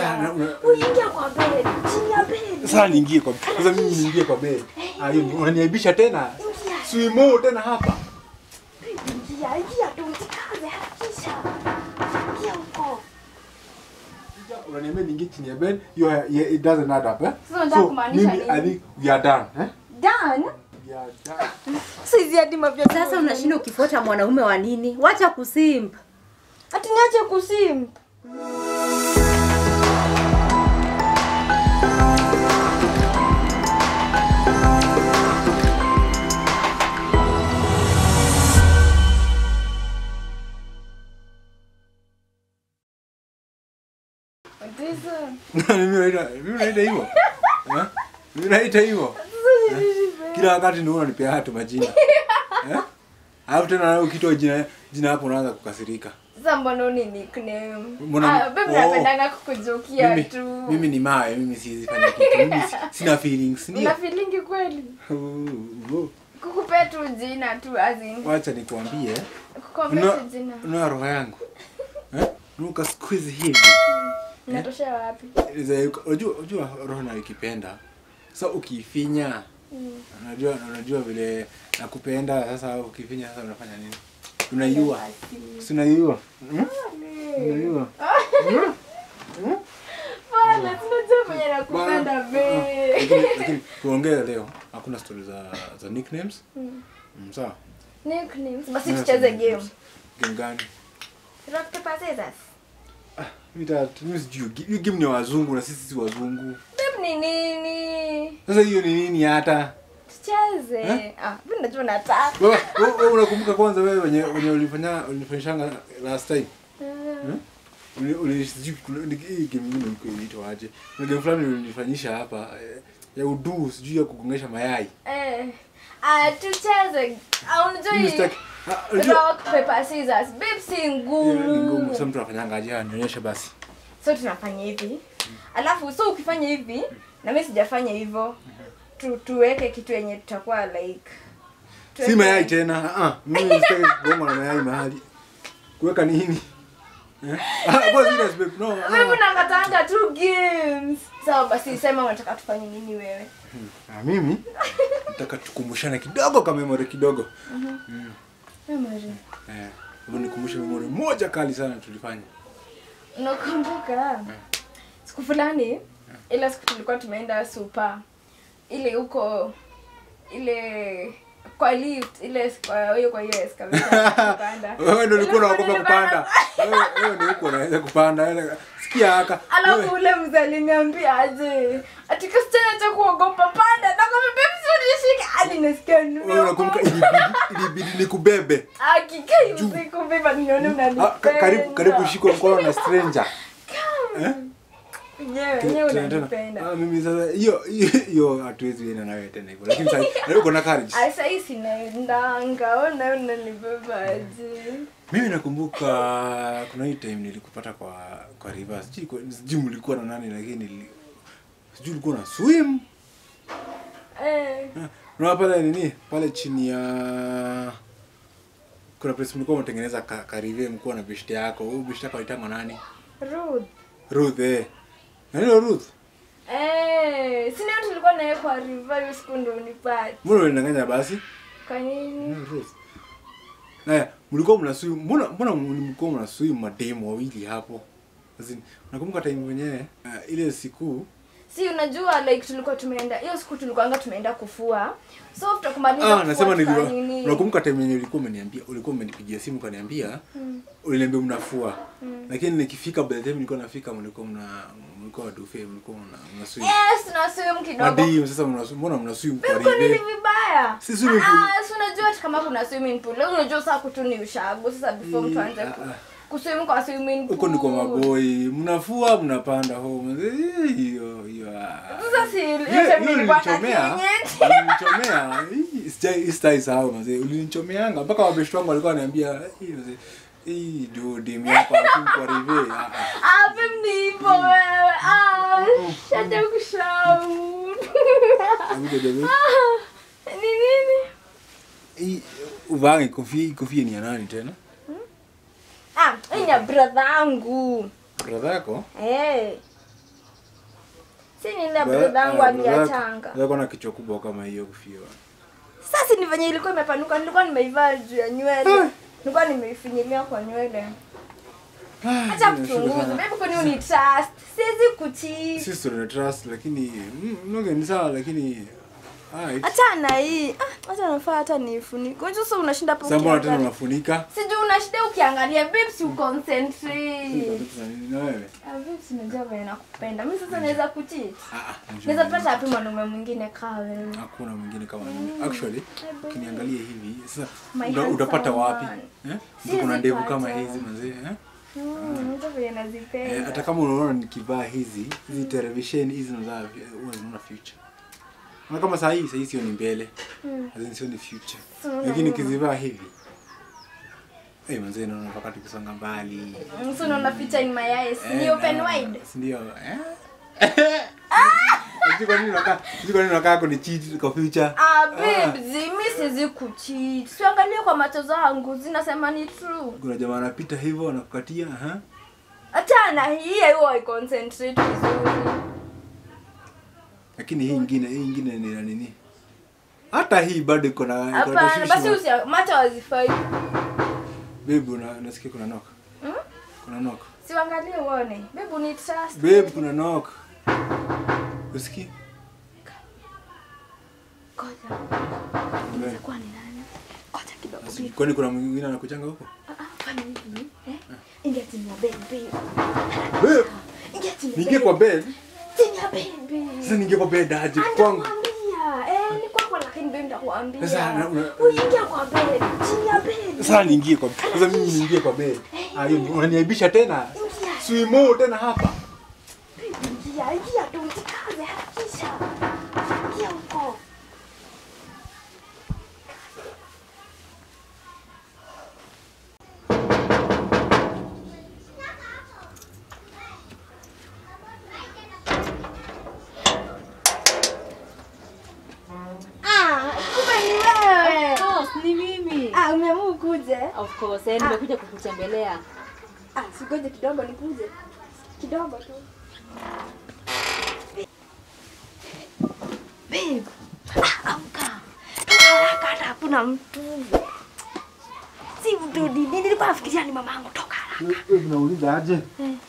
na- una- Uingia kwa bed. Chini ya bed. Sasa niingie kwa sasa mimi niingie kwa bed. Ah, hiyo ni- unaniaibisha tena. Ingia. Swimo tena hapa. Ingia, ingia tu usikaze hakikisha. Ingia huko. Unaniambia niingie chini ya bed. You are, yeah, it doesn't add up, eh? Sasa unataka kumaanisha mimi nini? I think we are done, eh? Dan. We are done. Saizi hadi mavya. Sasa unashinda ukifuata mwanaume wa nini? Wacha kusimp. Ati niache kusim. Mimi naita mimi naita hivyo. Eh? Mimi naita hivyo. Kila wakati ni unanipea hatu majina. Eh? Alafu tena na ukitoa jina jina hapo unaanza kukasirika. Sasa mbona uni nickname? Mbona- Ah, babe Oh. napendanga kukujokia Mimi, tu. mimi ni mawe, mimi siwezi fanya kitu. Mimi si- sina feelings, ndio. Una feeling kweli? Oh, oh. Kukupea tu jina tu as in. Wacha nikuambie. Kukwambia Una tu jina. una roho yangu. Eh? Nuka squeeze hivi. Inatoshea wapi? Iza- Unajua unajua roho na ikipenda. Sasa ukiifinya unajua unajua vile nakupenda sasa ukifinya sasa unafanya nini? Unaiua. Si unaiua? Hmm? Unaiua. Bana, tunajua mwenye nakupenda be. Lakini lakini tuongee leo. Hakuna story za za nicknames. Mm, sawa. Nicknames. Basi Yes, tucheze nicknames. game. Game gani? Rock paper scissors. Mita mimi sijui. Hiyo game ni ya wazungu na sisi si wazungu. Babe ni nini? Sasa hiyo ni nini hata? Tucheze. Ah, mimi najua nataka. Wewe wewe- wewe unakumbuka kwanza wewe wenye wenye ulifanya ulifanyishanga last time? Uli- uli- sijui kuna- ni- hii game nyingine ilikuwa inaitwa aje? Kuna game fulani ulifanyisha hapa eh, ya udu sijui ya kugongesha mayai. Eh. Ah, tucheze. Ah, unajua Mimi hii sitaki. Ah, unajua- rock paper scissors. Babe si Hiyo ni ngumu. ngumu. Sasa mtu anafanyanga aje? Ah, Nionyeshe basi. So tunafanya hivi. Alafu so ukifanya hivi na mimi sijafanya hivyo. Tu, tuweke kitu yenye tutakuwa like Si tuweke- mayai tena. Ah, ah, mimi sitaki kugonga na mayai mahali. Kuweka nini? Eh? Ah, kwa serious babe. No. Wewe ah. unakatanga tu games. Sawa basi sema unataka tufanye nini wewe? Ah, mimi nataka tukumbushane kidogo kama memory kidogo. Memory. Eh, hebu nikumbushe memory moja kali sana tulifanya. Unakumbuka? Siku fulani ile siku tulikuwa tumeenda super ile huko ile kwa lift ile kwa hiyo kwa hiyo escalator kupanda. Wewe ndio ulikuwa Ile unaogopa siku kupanda. Wewe wewe ndio ulikuwa unaweza kupanda. Ile- Sikia haka. Alafu Wewe- ule mzee aliniambia aje ati kasichana cha kuogopa panda na kama baby unishika hadi nasikia Wewe unakumbuka ilibidi ilibidi nikubebe. akikai usiku beba nione Ah, unanipenda. ka- karibu karibu shikwa mkono na stranger. Eh? Wenyewe wenyewe Tena- tena. unanipenda. Ah, mimi sasa hiyo hiyo- hiyo hatuwezi enda nawe tena hivyo. Lakini sasa leo uko na courage. Asa hii sinaendanga, ona unanibeba aje. Mimi nakumbuka kuna hii time nilikupata kwa kwa river. Sijui kwa- sijui mlikuwa na nani lakini nili- sijui ulikuwa na swim. Eh, Unaona pale nini? Pale chini ya kuna place mlikuwa mnatengeneza ka, karive mlikuwa na beshte yako. Huyu beshte yako alitangwa nani? Ruth. Ruth eh. Nani ndo Ruth? Eh, sina tulikuwa naye kwa river hiyo siku ndo unipate. Mbona unanidanganya basi? Kwa nini? Nani Ruth? Naya, mlikuwa mna swim. Mbona mbona mlikuwa mna swim mademu wawili hapo? Azin, nakumbuka time mwenyewe uh, ile siku Si unajua like tulikuwa tumeenda hiyo siku tulikuwa tumeenda kufua. So after kumaliza Ah, kufua nasema tukafanya nilikuwa. nini? Unakumbuka time yenyewe ulikuwa umeniambia, ulikuwa umenipigia simu ukaniambia, uliniambia mnafua. Lakini nikifika by the time nilikuwa nafika mlikuwa mna mlikuwa wadufe, mlikuwa mna mna swim. Yes, na swim kidogo. Hadi sasa mna mbona mna swim kwa Kwa nini rive? vibaya? Si swimming pool. Ah, si unajua hata kama kuna swimming pool. Leo unajua saa kutu ni ushago. Sasa before mtu aanze ku- Ah, ah. kuswim kwa swimming pool. Huko ndiko maboi, mnafua mnapanda home. Eh, Hiyo hiyo. ah. Sasa si Hiyo- yote hiyo nilikuwa na ulinichomea. kienyeji. Ulinichomea. Hii sijai stai sahau mzee. Ulinichomeanga mpaka wabeshte wangu walikuwa wananiambia, "Hii mzee, hii ndio demu yako alafu kwa rive." Ah, ah. Ah, babe ni hivyo wewe. Ah, shaja kushauri. Akuja jabe. Ni nini? Hii uvange kofia, kofia ni ya nani tena? Ah, hii ni ya brother yangu. Brother yako? Eh. si ni ile brother yangu aliachanga Zako na kichwa kubwa kama hiyo kufiwa. sasa ni venye ilikuwa imepanuka nilikuwa nimeivaa juu ya nywele nilikuwa nimeifinyilia kwa nywele acha kuchunguza baby kwani uni trust siwezi kuchii Sisi tuna trust lakini mm, mnoge ni sawa lakini ah, it's- achana hii Ah, acha nafaa hata nifunike unajua sasa unashinda hapo sasa mbona tena ukiangalia unafunika? sijui unashinda ukiangalia babe si uconcentrate Sasa nini na wewe? Ah, babe si unajua venye nakupenda mimi sasa naweza kuchii Ah, ah, njoo. naweza pata wapi mwanaume mwingine kaa wewe hakuna mwingine kama mimi. Actually, ukiniangalia hivi sasa My uta, handsome utapata wapi? man. Eh? Siwezi Mtu kuna ndevu pata. kama hizi mazee, eh? Mm, unajua venye Eh, nazipenda hata kama unaona nikivaa hizi hizi televisheni hizi nazaa huwa zinaona future na kama saa hii saa hii sio ni mbele Mm. hazini sio ni future So, unaona lakini nyuma. nikizivaa hivi eh manzee naona mpaka tukisonga mbali Mm, so unaona feature in my eyes ni Eh, open na- wide si ndio eh Sijui kwa nini unakaa sijui kwa nini unakaa kuni cheat kwa future Ah, babes, mi siwezi kucheat. Siangalie kwa macho zangu, zinasema ni true. kuna jamaa anapita hivyo anakukatia ha Achana hii hiyo I concentrate vizuri. lakini hii ingine hii ingine ni na nini hata hii bado iko na iko na Hapana, tashwishi basi wa- usia macho hazifai. babe una- unasikia kuna knock Hmm? kuna knock Siangalie uone. Babe, ni trust. babe kuna knock usikii Ngoja. Inaweza kuwa ni nani? Ngoja kidogo. Asi- babe. kwani kuna mwingine anakuchanga huko Ah, ah, fanya hivi. Eh? Ingia chini ya bed, babe. babe Ingia chini ya niingie bed. kwa bed Chini ya bed, babe. sasa niingie kwa bed aje kwangu Nitakwambia. Eh, ni kwako lakini babe nitakwambia. Sasa, na- una- Uingia kwa bed. Chini ya bed. sasa niingie kwa sasa mimi niingie kwa bed ah hiyo ni- unaniaibisha tena Ingia. swimo tena hapa Ingia, ingia tu, usikaze, harakisha. Ingia huko. Ah, kumbe ni wewe. Of course, ni mimi. Ah, umeamua ukuje? Of course, eh, nimekuja kukutembelea. Ah, sigoje kidogo nikuje. Kidogo tu. Babe. Ah, amka. Toka haraka hata hakuna mtu. Si mtu nini nilikuwa nafikiria ni mamangu toka haraka. unauliza aje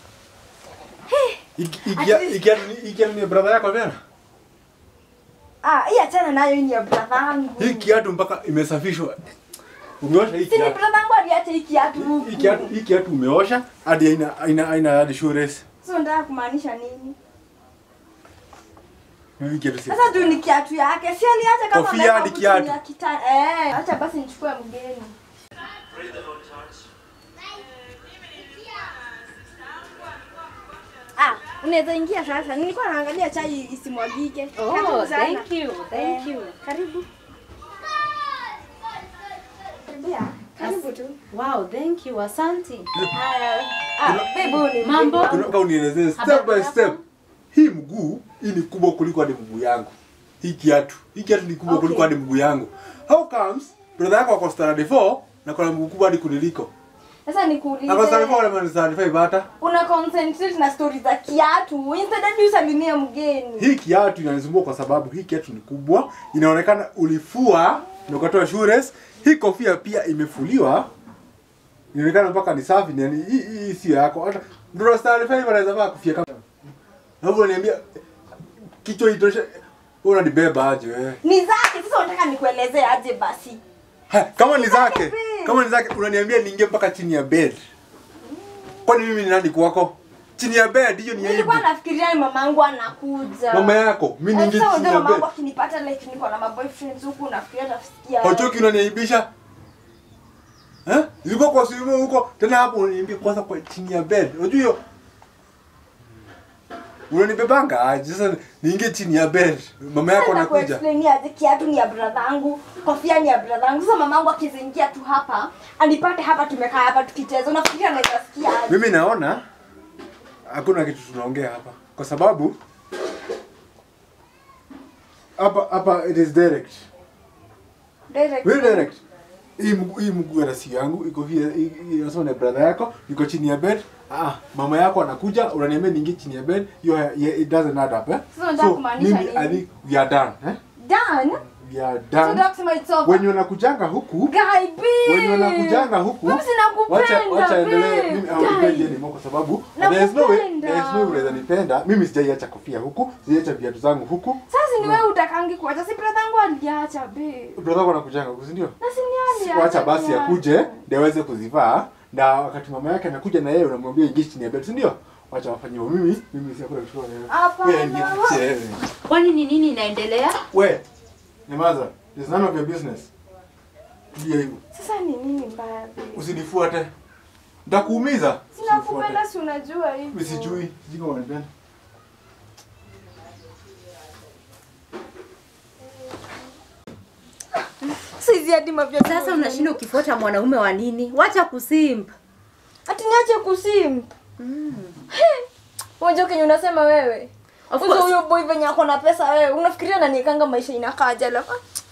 Iki- At ikia least- ikia ikia ni brother yako tena Ah, hii achana nayo hii ni ya brother yangu. hii kiatu mpaka imesafishwa umeosha hii Si ni kiatu brother yangu aliacha hii kiatu huku. hii kiatu hii kiatu umeosha hadi haina haina haina hadi shoe race So unataka kumaanisha nini? hii kiatu si Sasa juu ni kiatu yake. Si aliacha kama Kofia ameweka hadi huku kiatu. chini ya kita- Eh, acha basi nichukue mgeni. Ah, unaweza ingia sasa. Nilikuwa naangalia chai isimwagike. Oh, Karibu sana. thank you, thank Eh, you. Karibu. Karibia. Karibu tu. Wow, thank you. Asante. Haya. Ah, babe, ni Mambo? Unataka unielezee step Habari by yako? step. Hii mguu hii ni kubwa kuliko hadi mguu yangu. Hii kiatu, hii kiatu ni kubwa Okay. kuliko hadi mguu yangu. How comes brother yako ako standard 4 na kuna mguu kubwa hadi kuniliko? Sasa nikuulize. Ako standard 4 na mimi standard 5 hata. Una concentrate na stories za kiatu. Instead hadi usalimie mgeni. Hii kiatu inanisumbua kwa sababu hii kiatu ni kubwa, inaonekana ulifua na ukatoa shoelace. Hii kofia pia imefuliwa. Inaonekana mpaka ni safi, ni yani hii hii sio yako. Hata ndio standard 5 anaweza vaa kofia kama. Hapo unaniambia kichwa itoshe. Wewe unanibeba aje wewe? Ni zake. Sasa unataka nikuelezee aje basi? Ha, kama ni zake, babe. kama ni zake unaniambia niingie mpaka chini ya bed. Kwani mimi ni nani kwako? Chini ya bed hiyo ni aibu. Nilikuwa nafikiria ni mamangu anakuja. Mama yako, mimi Eh, niingie Sasa chini unajua ya mamangu bed. akinipata like niko na maboyfriends huku nafikiria tafikia. Hachoki unaniaibisha? Eh? Ilikuwa kwa simu huko, tena hapo unaniambia kwanza kwa chini ya bed. Unajua hiyo? Unanibebanga aje sasa niingie chini ya bed. Mama yako Nataka anakuja. kuexplain aje kiatu ni ya brother yangu, kofia ni ya brother yangu. Sasa mamangu akizingia tu hapa, anipate hapa tumekaa hapa tukicheza. Unafikiria anaweza sikia aje? Mimi naona hakuna kitu tunaongea hapa kwa sababu hapa hapa it is direct. Direct. Very direct. hii mguu hii mguu hata si yangu iko here hii- hii inasema ni brother yako iko chini ya bed ah mama yako anakuja unaniambia niingie chini ya bed you yeah, it doesn't add up eh Sasa unataka kumaanisha mimi i nini? think we are done eh done we are so done that's my it's over wenye wanakujanga huku guy b wenye wanakujanga huku Mimi sinakupenda, wacha wacha endelee babe. mimi haupendi Guy. anymore kwa sababu there is no way Nakupenda. there is no way unaweza nipenda mimi sijaiacha kofia huku sijaiacha viatu zangu huku sasa ni wewe utakangi kuacha si brother yangu aliacha be brother wako anakujanga huku si ndio na si ni aliacha wacha basi pia. akuje ndio aweze kuzivaa na wakati mama yake anakuja na yeye unamwambia ingie chini ya bed si ndio wacha wafanye hivyo mimi mimi si hakuna kuchukua wewe Hapana. wewe niache wewe Kwani ni nini inaendelea? we nyamaza it's none of your business tulia hivyo sasa ni nini mbaya be usinifuate nitakuumiza sinakupenda si unajua hivyo mimi sijui sijui kama unanipenda saizi hadi mavya Sasa unashinda ukifuata mwanaume wa nini? Wacha kusimp. ati niache kusimp Mm. unajua kenye unasema wewe Of Kwanza course. huyo boy venye ako na pesa wewe unafikiria nanikanga maisha inakaaje alafu ah,